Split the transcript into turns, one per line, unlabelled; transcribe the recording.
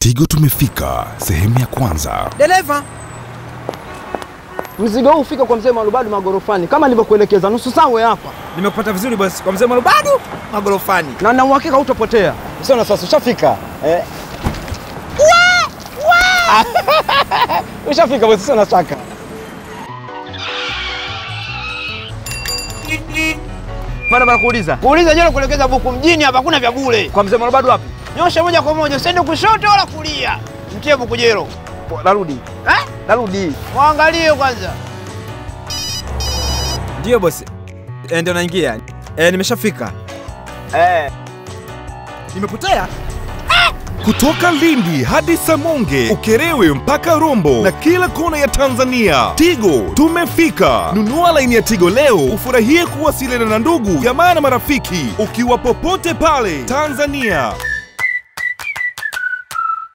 Tigo tumefika sehemu ya kwanza.
Dereva,
Mzigo huu ufika kwa mzee Marubadu magorofani kama nilivyokuelekeza, nusu saa uwe hapa,
nimekupata vizuri bosi, kwa mzee Marubadu magorofani.
na na uhakika hutapotea.
Sio na sasa ushafika. Eh. Ushafika bosi, sio na shaka.
Bana bana, kuuliza kuuliza, jana kuelekeza buku mjini hapa, hakuna vya bure.
Kwa mzee Marubadu wapi?
Nyosha moja kwa moja, usiende kushoto wala kulia, mtie buku jero.
Narudi,
Eh?
narudi.
Mwangalie kwanza.
Ndio bosi. E, ndio naingia. E, nimeshafika.
Eh.
Nimepotea?
Kutoka Lindi hadi Samonge, Ukerewe mpaka Rombo na kila kona ya Tanzania. Tigo tumefika. Nunua laini ya Tigo leo ufurahie kuwasiliana na ndugu, jamaa na marafiki ukiwa popote pale Tanzania.